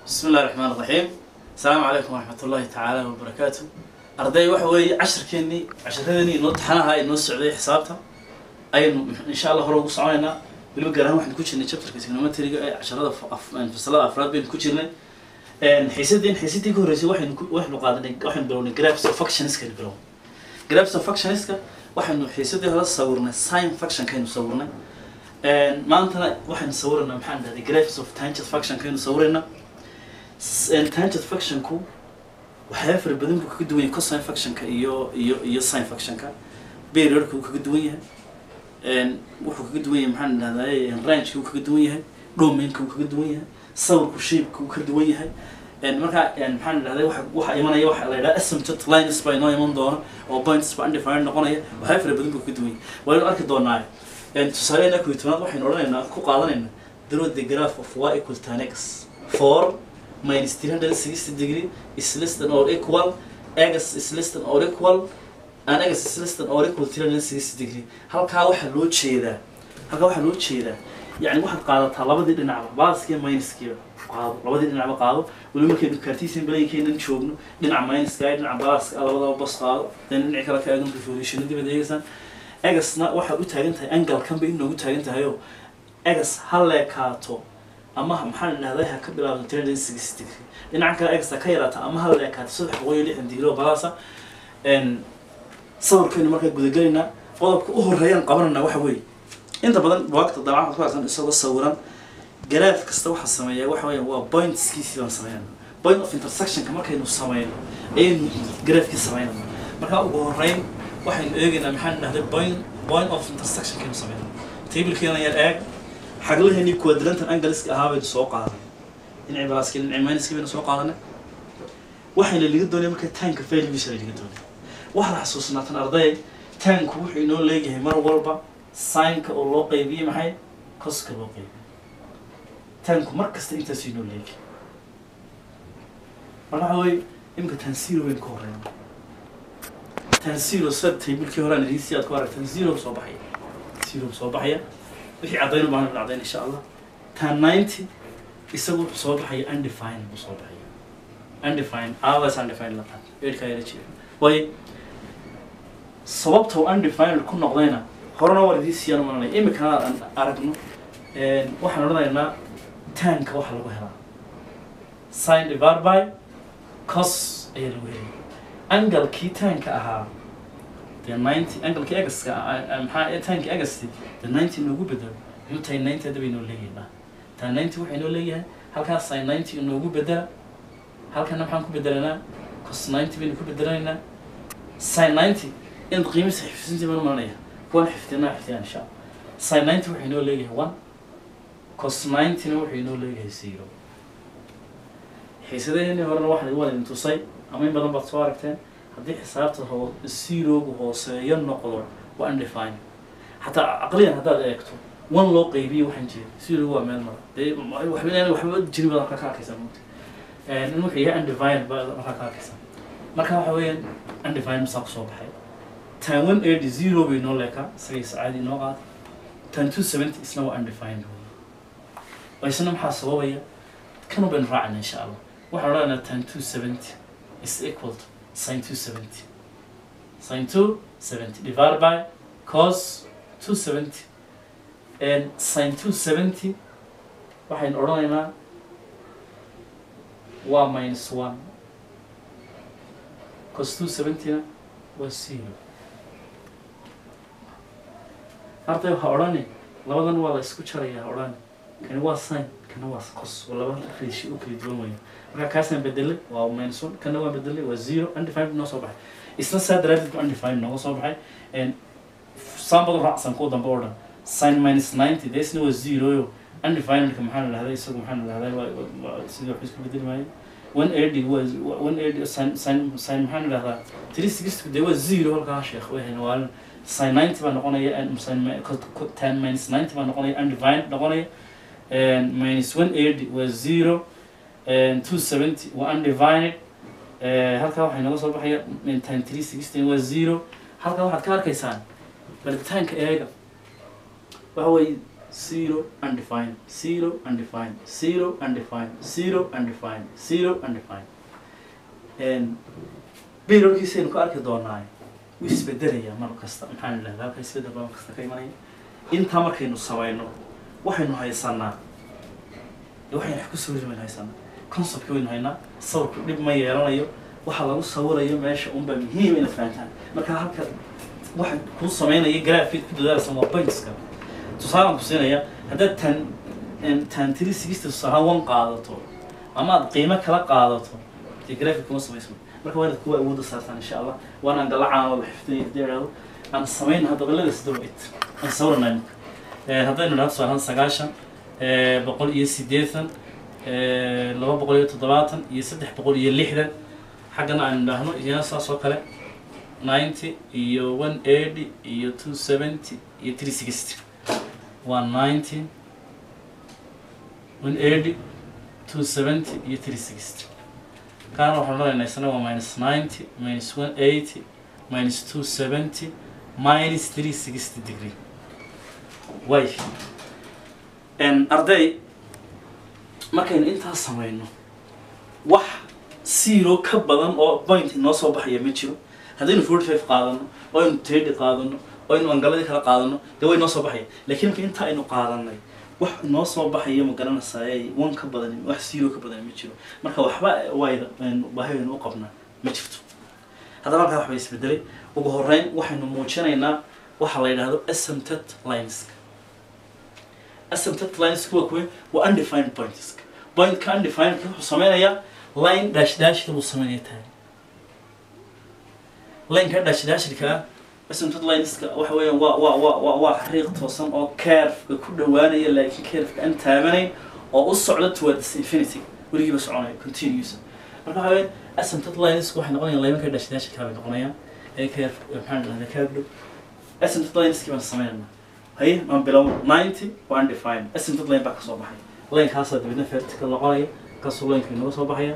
bismi illahi raxmaan raxiim asalaamu calaykum waraxmat ullahi tacaala wabarakaatu arday waxa weeye cashirkeenii casharadeenii inoo taxanaha inoo socday xisaabta ayaynu insha allah hore ugu soconaynaa weliba gaar ahaan waxaynu ku jirnay chapterka trigonometriga ee casharada fasalada afraad baynu ku jirnay xiisadeen xiisadii ka horreysay waxaynu ku- waxaynu qaadanay waxaynu bilownay graphs of functionskaynu bilownay graphs of functionska waxaynu xiisadii hore sawirnay sin functionkaynu sawirnay maantana waxaynu sawiraynaa maxaan dhahday graphs of tangent functionkaynu sawiraynaa S- tangent functionku waxyaaba fara badan buu kaga duwan yahay cosine functionka iyo iyo iyo sin functionka periodka wuu kaga duwan yahay een, wuxuu kaga duwan yahay maxaan dhahday rangeka wuu kaga duwan yahay domainka wuu kaga duwan yahay sawirku shapeka wuu ka duwan yahay een, marka een, maxaan dhahday waxa waxa imanaya waxa la yidhaha asymptote lines baa inoo iman doona oo points baa undefined noqonaya waxyaaba fara badan buu kaga duwan yahay waynu arki doonaa een, tusaaleena kuwi tobnaad waxaynu odhanaynaa ku qaadanaynaa draw the graph of y equal tan x for minus 360 degree is less than or equal x is less than or equal and x is less than or equal 360 degree halkaa waxaa loo jeedaa halkaa waxaa loo jeedaa yani waxaad qaadataa labadii dhinacba baaskiiyo minuskiiba qaado labadii dhinacba qaado weli markaynu cartesian balankeenan joogno dhinaca minuska iyo dhinaca baaska labadaba bas qaado then dhinaci kale ka eegan revolution dibad eegaysaan egasna waxaad u taagan tahay angalkan bay inoogu taagan tahay oo egas ha leekaato ama maxaan dhahday ha ka bilaabdo three sixty degree dhinaca kale egas ha ka yaraata ama ha leekaato saddex boqol iyo lixdan degree oo balaasa n sawirkaynu markaa gudagelaynaa qodobka u horeeyaan qabanana waxa weeye inta badan buwaagta dabcan waxaad ku arkan isagoo sawiran garaaf kasta waxaa sameeya waxa weeye waa pointskiisii baan sameynaa point of intersectionka markaynu sameyno ayaynu garaafkii sameynana markaa ugu horeyn waxaynu eegaynaa maxaan dhahday point point of intersectionkaynu sameynaa tablekeena yar eeg xaglaheennii quadrantan angleska ahaa baynu soo qaadanay dhinacii balaaskii dhinacii minuskii baynu soo qaadanay waxayna laga doonaya marka taanka failgiisa laga doonaya waxaad xasuusnaatan arday taanku wuxuu inoo leeyahay mar walba sinka oo loo qaybiyey maxay coska loo qaybiyey taanku mar kasta intaasuu inoo leeyahay marka waxa weye imika tan zero baynu ka horeyna tan zero sida tablekii hore aan idiin si aad ku aragtan zero soo baxaya zero soo baxaya wixii caddayn u baahan caddayn insha allah tan ninety isagu wuxuu soo baxaya undefined buu soo baxaya undefined always undefined la qaad eerkaa yara jira waayo sababta uu undefined ku noqdayna horena war idii siiyaan umalanaya imikana aan aragno een, waxaan odhanaynaa tanka waxa lagu helaa sin divided by cos ayaa lagu helaya angalkii tanka ahaa dee ninety angalkii egaska maxaa tanki egasti dee ninety inoogu bedelo muxuu tahay ninety hadda baynoo leeyahay taa ninety waxay noo leeyahay halkaas sin ninety inoogu bedela halkana maxaan ku bedelanaa cos ninety baynu ku bedelaynaa sin ninety inaad qiimisa xifdisintii baan umalanaya kuwan xifdinaa xifdiyaan insha allah sin ninety waxay noo leeyahay one cos ninety-na waxay noo leeyahay zero xiisadaheenii horena waxaan idin wadin tusay ama in badan baad soo aragteen haddii xisaabta hoo zerogu hooseeyo noqdo waa undefined xataa caqliyan haddaad eegto one loo qaybiyo waxaan jira zerogu waa meel mara dee waxba inaan waxba jirin baad halkaa ka arkaysaa mugta in wuxuu yahay undefined baad halkaa ka arkaysaa marka waxa weeyaan undefined masaa kusoo baxay tan one eighty zero bay noo leekaa isagay sacaadi noo qaad tan two seventy isna waa undefined wey isna maxaa sababaya kanu baynu raacayna insha allah waxaan odhanaynaa tan two seventy is equal to sin two seventy sin two seventy divided by cos two seventy and sin two seventy waxaynu odhanaynaa waa minus one cos two seventy-na waa zero arday waxaa odhani labadan waa la isku jarayaa odhani kani waa sin kana waa cos waa laba ratio u kala duwan weya marka kaasaan bedelay waa minus one kana waa bedelay waa zero undefined noo soo baxay isna saa daraadeed ba undefined nooga soo baxay and saambadu raacsan kuwa dambe oo dhan sin minus ninety dee isna waa zero yo undefinedka maxaa la dhahday isagu maxaa la dhahday waa- waa- waa- sidii wax isku bedeli maayo one eighty waa one eighty sin sin sin maxaa la dhahdaa three sixty dee waa zero halkaa sheekh wehen waa sin ninety baa noqonaya and sin mi- co- co- ten minus ninety baa noqonaya undefined noqonaya and minus one eighty waa zero and two seventy waa undivided Eh, halkaa waxay naga soo baxaya ten three sixteen waa zero halkaa waxaad ka arkaysaan baritaanka eega waxa weeye zero undefined zero undefined zero undefined zero undefined zero undefined bayrolkiisaynu ka arki doonaa wuu isbedelaya mar kasta maxaan idhahdaa halka isbedel baa mar kasta ka imanaya intaa markaynu samayno waxaynu haysanaa waxaynu wax ku sawiri waynu haysanaa conceptka waynu haynaa sawirku dhib ma yeelanayo waxa lagu sawirayo meesha unbaa muhiim inaad fahantaan marka halka waxa kuu samaynaya graphic ku dadaalsan waa pointska tusaalaan ku siinaya haddaad tan tan tiri sixty tusaale one qaadato ama aad qiimo kala qaadato dee graphic kuma samaysmo marka waa inaad kuwa awoodda saartaan insha allah waanaan galacaan wada xifdinay hadii idhaahdo aan samayna hadda baladaas dawcid aan sawirnay marka haddaynu idhahdo tusaalahaan sagaashan boqol iyo siddeetan laba boqol iyo toddobaatan iyo saddex boqol iyo lixdan xaggana aan idhaahno iyana saas oo kale ninety iyo one eighty iyo two seventy iyo three sixty waa ninety one eighty two seventy iyo three sixty kaana waxaan odhanaynaa isna waa minus ninety minus one eighty minus two seventy minus three sixty degree way arday markaynu intaas samayno wax zero ka badan oo point inoo soo baxaya ma jiro haddaynu forty five qaadano oo aynu thirty qaadano oo aynu angaladii kala qaadano dee way noo soo baxaya laakiin marka intaa aynu qaadanay wax inoo soo baxaya ma garanaysaay one ka badan wax zero ka badan ma jiro marka waxba wayda baahiyaynu u qabnaa ma jirto haddaba halkaa waxba isbedelay ugu horeyn waxaynu muujinaynaa waxa la yidhaahdo asymptot lineska asymptot lineska waa kuwe waa undefined points pointka undefined wuxuu sameynayaa line dash dashka buu sameynaya tahay lineka dash dashka ah asymptot lineska waxa weeyaan waa waa waa waa waa xariiq toosan oo curveka ku dhawaanaya laakiin curveka aan taabanayn oo u socda towards infinity weligiiba soconaya continuous marka waxa weeyaan asymptot lineska waxay noqonayaan laymanka dash dashka kale bay noqonayaan ee curve maxaan dhahdaa curve dhow asymptot lineski baan sameynaynaa haye maan bilow ninety waa undefined asymptot line baa ka soo baxay linekaasaa dibadna vertical noqonaya kaasuu lineka inaga soo baxaya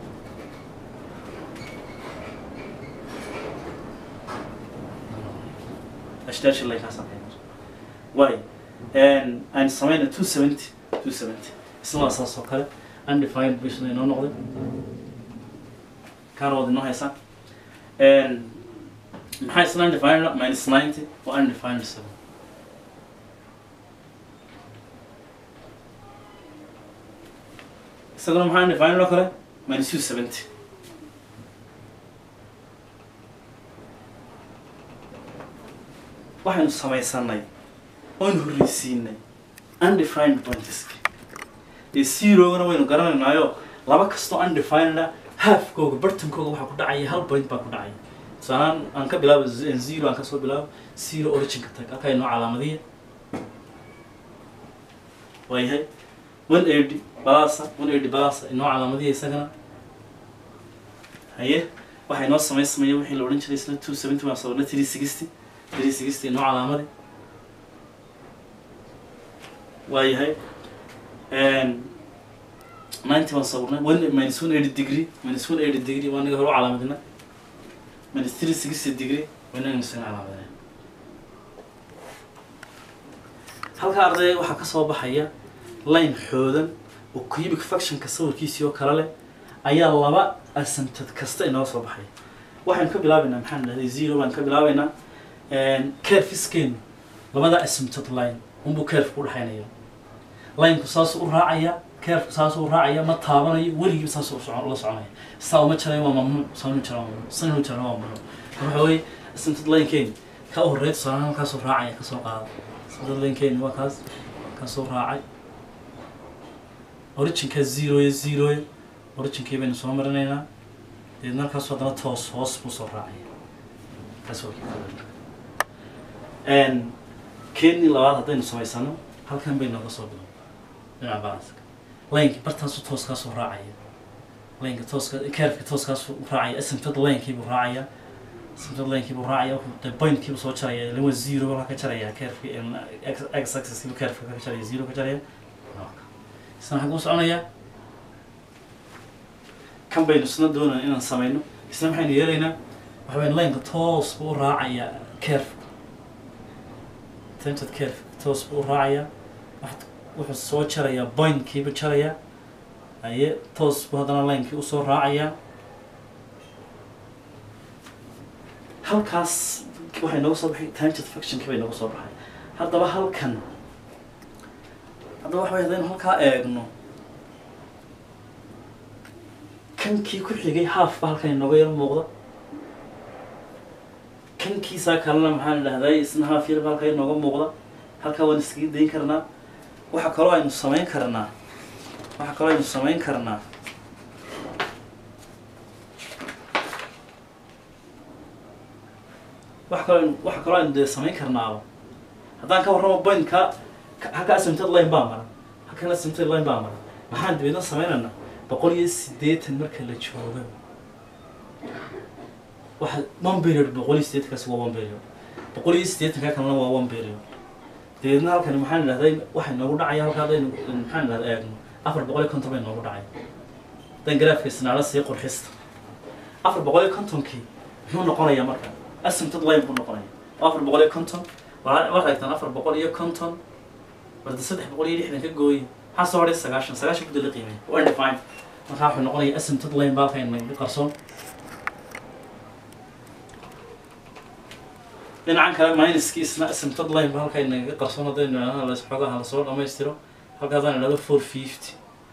ashdaasha linkaasaa way aan sameyna two seventy two seventy isna waa saas oo kale undefined bishna inoo noqday kaana wad inoo haysaa maxaa isna undefined minus ninety waa undefined seven isaguna maxaa undefined oo kale minus two seventy waxaynu samaysanay oonu horreysiinay undefined pointska dee zerogana waynu garanaynaayo laba kastoo undefineda halfkooga bartankooga waxaa ku dhacaya hal point baa ku dhacaya tusaalaan aan ka bilaabo zero aan kasoo bilaabo zero originka tag halkaa inoo calaamadiya waayahay one eighty balasa one eighty balasa inoo calaamadiya isagana haye waxay noo samaysamaya wixii la odhan jiray isna two seventy waan sabirna three sixty three sixty inoo calaamadi waayahay ninety waan sawirnay one minus one eighty degree minus one eighty degree waa naga hore u calaamadina minus three sixty degree waa naga misana calaamadina halka ardayga waxaa ka soo baxaya line xoodan oo cubic factionka sawirkiisii oo kale leh ayaa laba asymptot kasta inoo soo baxaya waxaynu ka bilaabaynaa maxaan dhahday zero baan ka bilaabaynaa curfiskeenu labada asymptot line unbuu curfku udhexaynaya lineku saasuu u raacaya curfku saasuu u raacaya ma taabanayo weligiiba saasuu socon la soconaya saa uma jarayo waa mamnuuc saanu jara waa mamnuuc sanu jara waa mamnuuc waxa weeye asymptot linekeeni ka u horreeya tusaalahaan halkaasuu raacaya kasoo qaada asymptot linekeeni waa kaas kaasuu raacay originka zeroya zeroya originkii baynu soo marinaynaa deedna halkaasuu haddana toos hoos buu soo raacaya kaas waa kii keenii labaad haddaynu samaysano halkan bay nooga soo bilow dhinaca balanska lineki bartaasu tooskaasuu raacaya lineka tooska kerfka tooskaasuu raacaya asymptot linekiibuu raacaya asymptot linekiibuu raacaya wuxuu de pointkiibuu soo jaraya ilaa waa zero baa ka jaraya kerfki x axis-kiibuu kerfka ka jaraya zero ka jaraya isna xaguu soconaya kan baynu isna doonayna inaan samayno isna maxaynu yeelaynaa waxa weyn lineka toos buu u raacaya kerfka tented curve toos buu u raacaya Wax- wuxuu soo jarayaa pointkiibu jarayaa aye toos buu haddana linekii usoo raacayaa halkaas waxay nooga soo baxay tangent functionkii bay nooga soo baxay haddaba halkan haddaba waxa way haddaynu halkaa eegno kankii ku xigay half ba halkan inooga yar muuqda kankiisaa kalena maxaa la dhahday isna half yar ba halkaa inooga muuqda halkaa waan iskaga dayn karnaa waxa kaloo aynu samayn karnaa waxa kaloo aynu samayn karnaa waxa kaloo aynu waxa kaloo aynu dee samayn karnaaba haddaan ka warramo pointka ka- halka asymptote line baa mara halkan asymptote line baa mara maxaan dabeedna sameynaynaa boqol iyo siddeetan marka la joogo waxa one period boqol iyo siddeetankaasi waa one period boqol iyo siddeetanka kalena waa one period dabeedna halkani maxaan idhahday waxay noogu dhacaya halka haddaynu maxaan idhahda eegno afar boqol iyo konton bay noogu dhacay haddaan garaafka isnaala sii qurxista afar boqol iyo kontonkii muxuu noqonayaa marka asymptote line buu noqonaya waa afar boqol iyo konton waa waxaad eegtaan afar boqol iyo konton warda saddex boqol iyo lixdan ka gooye maxaa soo hadhay sagaashan sagaashan ku dala qiimay waa define markaa wuxuu noqonaya asymptote line baa halkan naga qarsoon dhinacan kale minuskii isna asymptote line ba halkan naga qarsoon haddaynu idhahno la xoogaha lasoo dhammaystiro halka haddaan idhahdo four fifty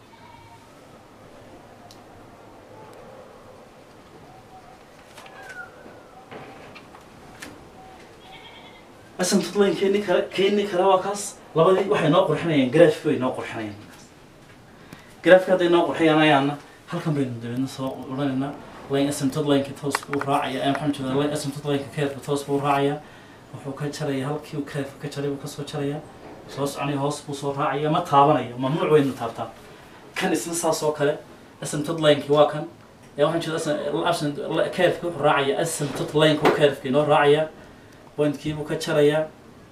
asymptote line keeni kale keeni kale waa kaas labadii waxay noo qurxinayaan graph bay noo qurxinayaan graafka hadday noo qurxiyaan ayaana halkan baynu dabeedna soo odhanaynaa line asymptote lineka toos buu raacaya ee maxaan jeedaa line asymptote lineka keerka toos buu raacaya wuxuu ka jaraya halkii uu keerka ka jaray buu kasoo jaraya soo soconaya hoos buu soo raacaya ma taabanaya mamnuuc waynu taabtaa kan isna saas oo kale asymptote lineki waa kan ee waxaan jeeda keerka wuxuu raacaya asymptote lineka keerka inoo raacaya pointkii buu ka jarayaa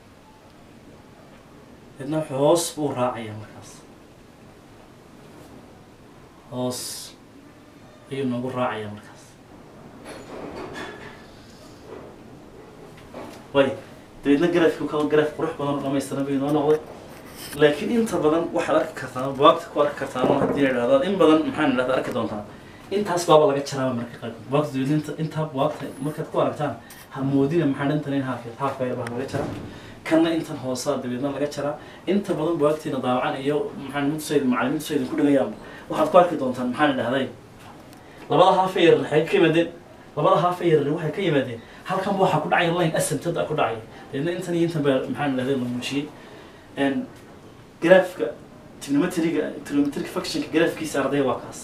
midna wuxuu hoos buu raacaya markaas hoos ayuu noogu raacaya markaas way dabeedna grafku ka graf qurux badan oo dhamaystiran bay noo noqday laakiin inta badan waxaad arki kartaan buwaagta ku arki kartaan oo haddii idhahdaad in badan maxaan idhahda arki doontaan intaas baaba laga jaraaba marka qaarkood buwaagta dabeedna inta intaa buwaagta markaad ku aragtaan ha moodina maxaa dhantan in haaf haaf bayr baa laga jaraa kanna intan hoosaa dabeedna laga jaraa inta badan buwaagtiina daawacan iyo maxaan midusayda macalimiintusayda ku dhigayaan waxaad ku arki doontaan maxaan idhahday labada haafee yarar waxay ka yimaadeen labada haafee yarar waxay ka yimaadeen halkan waxaa ku dhacaya line asymptote ku dhacaya dabeedna intan iyo intan baa maxaan idhahday la muujiyey graafka trigonometriga trigonometric functionka graafkiisa ardaya waa kaas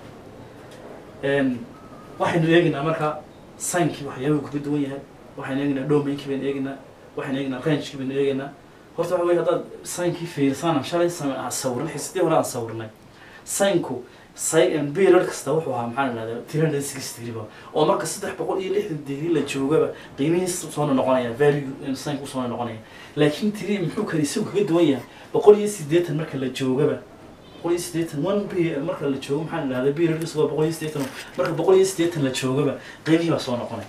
waxaynu eegaynaa marka sinkii waxyaabuhu kaga duwan yahay waxaynu eegaynaa domainkii baynu eegaynaa waxaynu eegaynaa rangekii baynu eegaynaa horta waxa weye haddaad sinkii fiirsaan aan shalay same aan sawirnay xisidii hore aan sawirnay sinku period kasta wuxuu ahaa maxaa la dhahdaa three hundred sixty degree ba oo marka saddex boqol iyo lixdan degree la joogaba qiimihiisa soona noqonaya value sink usoona noqonaya laakiin tiri muxuu kale isagu kaga duwan yahay boqol iyo siddeetan marka la joogaba boqol iyo siddeetan one p marka la joogo maxaa la dhahdaa periodkiisu waa boqol iyo siddeetan marka boqol iyo siddeetan la joogaba qiimihii baa soo noqonaya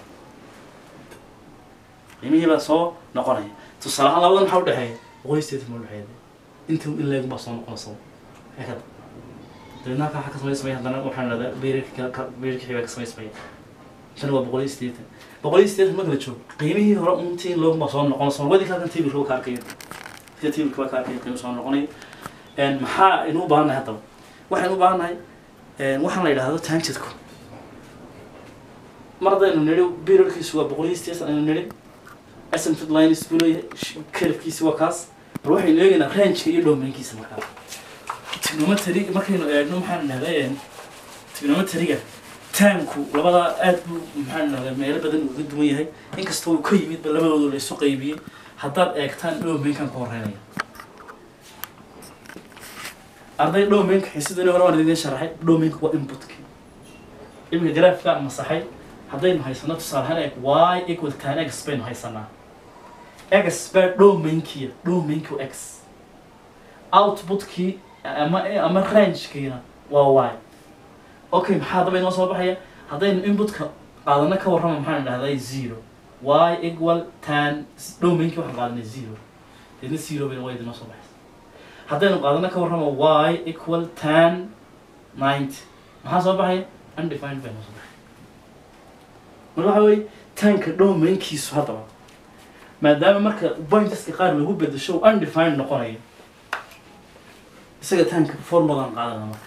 qiimihii baa soo noqonaya tusaale ahaan labadan maxaa udhexeeya boqol iyo siddeetan ma udhexeeya inta ileegun baa soo noqonaysa ekada dabeedna halkaa waxaa ka samaysmaya haddana waxaan dhahdaa beerka beerka xibaa ka samaysmaya tan waa boqol iyo siddeetan boqol iyo siddeetan marka la joogo qiimihii hore untii looguma soo noqonaysa wadii halkan tabilka waa ka arkayo sida tabilka waa ka arkayo qiimo soo noqonayo maxaa aynu u baahannahay haddaba waxaynu u baahannahay waxaan la yidhaahdo tangentku mar haddaynu nidhi periodkiisu waa boqol iyo siddeetan aynu nidhi asymptote lines buu leeyahay curvekiisi waa kaas bal waxaynu eegaynaa rangeka iyo domainkiisa markaa trigonometry markaynu eegno maxaan idhahdaa trigonometriga taanku labadaa aad buu maxaan idhahdaa meelo badan uga duwan yahay inkastoo uu ka yimidba labadooda la isu qaybiyey haddaad eegtaan domainkan ka horeynaya arday domainka xiisadani hore waan idin sharaxay domainka waa inputka iminka graafka masaxay haddaynu haysano tusaale ahaan eeg y equal tan x baynu haysanaa x baa domainkiya domainki x outputkii ama ama rangekiina waa y okay maxaa haddaba inoo soo baxaya haddaynu inputka qaadano ka warrama maxaan idhahdaa zero y equal tan domainki waxaan qaadanay zero deedna zero bayna waa idinoo soo baxaysa haddaynu qaadano ka warramo y equal ten ninety maxaa soo baxaya undefined bay noo soo baxay marka waxa weye tanka domainkiisu haddaba maadaama marka pointeska qaar lagu bedesho uu undefined noqonayo isaga tanka formulan qaadana marka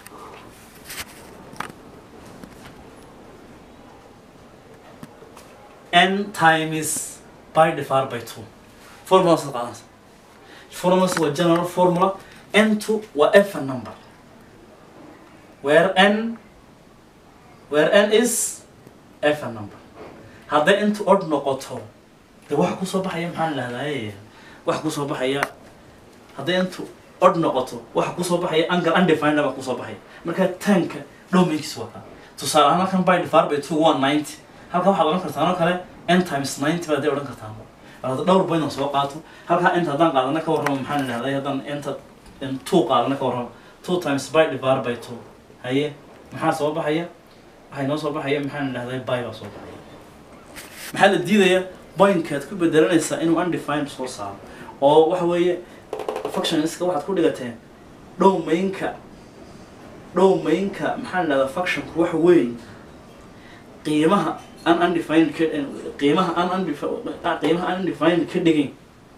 n times by divided by two formula saad qaadanaysa formula waa general formula n2 waa even number where n where n is even number hadday intu odd noqoto de waxa kusoo baxaya maxaan lahdaye waxa kusoo baxaya hadday intu odd noqoto waxa kusoo baxaya angle undefined baa kusoo baxaya marka tanka domainkiis waa kaa tusaale ahaan halkan by divided by two one ninety halkan waxaad odhan kartaan oo kale n times ninety baad dee odhan kartaan bal hadda dhowr point oo soo qaato halkaa inta haddaan qaadana ka warramo maxaan idhahday haddaan inta in two qaadana ka warramo two times by divided by two haye maxaa soo baxaya waxay noo soo baxaya maxaan idhahday by baa soo baxaya maxaa la diidaya pointkaad ku bedelanaysaa inuu undefined soo saaro oo waxa weeye functionska waxaad ku dhigateen domainka domainka maxaan idhahdaa functionku waxa weeye qiimaha an undefined ka qiimaha an undefined qiimaha an undefined ka dhigin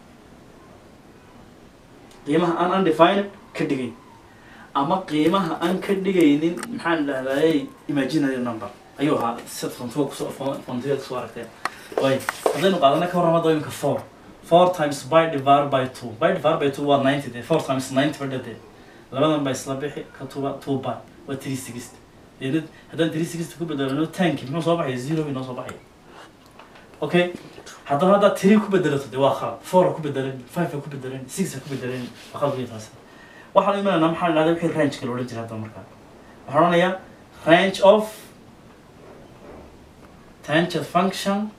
qiimaha an undefined ka dhigin ama qiimaha aan ka dhigaynin maxaan idhahdaay imaginary number ayuu ahaa sida fontiga kusoo fontiga kusoo aragteen way haddaynu qaadana ka warrama doyinka four four times by divided by two by divided by two waa ninety de four times ninety badha de labadan ba isla bixi ka tuba two by waa three sixty deedad haddaan three sixty ku bedelano tanki muxuu soo baxaya zero bay noo soo baxaya okay haddaba haddaad three ku bedelato de waa khalad four ku bedelan five ku bedelan six ku bedelan waa khalad wey taasi waxaan imanayna maxaa idhahda wixii range kala odhan jiray hadda markaa waxaan odhanayaa range of tangent function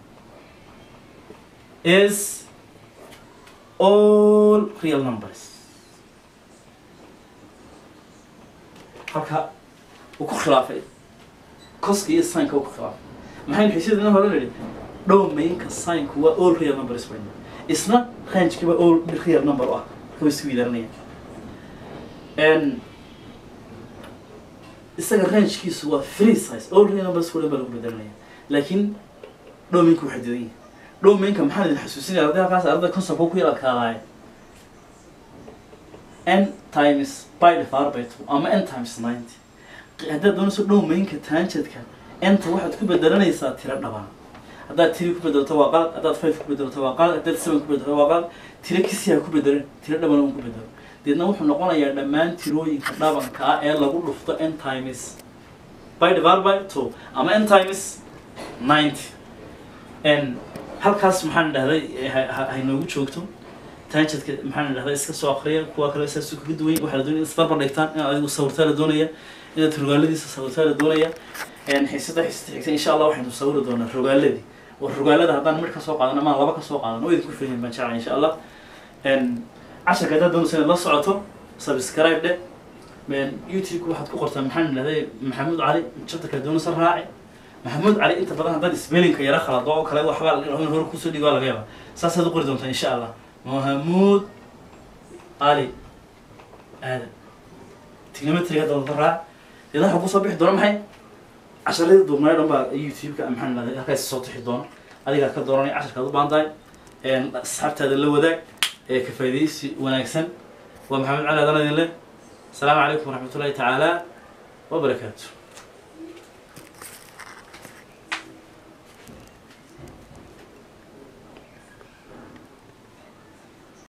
is all real numbers halka uu ku khilaafay coska iyo sinka uu ku khilaafay maxaynu xiisadina hore nidhi domainka sinku waa all real numbers bay isna rangekiba all real number u ah marka way isku wiidaranayaan isaga rangekiisu waa free size all real numbers kulan baa lagu bedelanaya laakiin domainka waxay didan yahay domainka maxaan idin xasuusinaya haddii halkaas ardada conceptka ku yar adkaadaaye n times by divided by two ama n times ninety haddaad doonayso domainka tangentka nta waxaad ku bedelanaysaa tiro dhabana haddaad tiri ku bedelato waa qalad haddaad five ku bedelato waa qalad haddaad seven ku bedelato waa qalad tiro kisiyaa ku bedelan tiro dhabana un ku bedelo deedna wuxuu noqonayaa dhammaan tirooyinka dhabanka ah ee lagu dhufto n times by divided by two ama n times ninety n halkaas maxaan dhahday haynoogu joogto tangentka maxaan dhahday iska soo akriya kuwa kale saas kaga duwan waxaa la doonaya isbarbar dhigtaan inaad adigu sawirtaa la doonaya inaad rogaaladiisa sawirtaa la doonaya xiisada xiisada xigta insha allah waxaynu sawiri doonaa rogaaladii war rogaalada haddaan mid ka soo qaadan ama laba ka soo qaadan oo idinku filayin baan jeclay insha allah casharka haddaad doonaysa inaad la socoto subscribe dhe youtube waxaad ku qortaa maxaan dhahday maxamuud cali chapterka doonaysa raaci maxamuud cali inta badan haddaad spellinka yara khalado oo kale waxbaa in hore kusoo dhigo waa laga yaaba saasaad u qori doontaa insha allah maxamuud cali aadan trigonometryga doonta raac deedna waxaa kusoo bixi doona maxay casharadii duubnayo dhan baa youtube-ka maxaan dhahday halkaas soo tixi doona adigaa ka dooranay casharkaad u baahan tahay asxaabtaada la wadaag ee ka faa'iidaysi wanaagsan waa maxamed cali aadan idin leh asalaamu calaykum waraxmatullahi tacaala wabarakaatu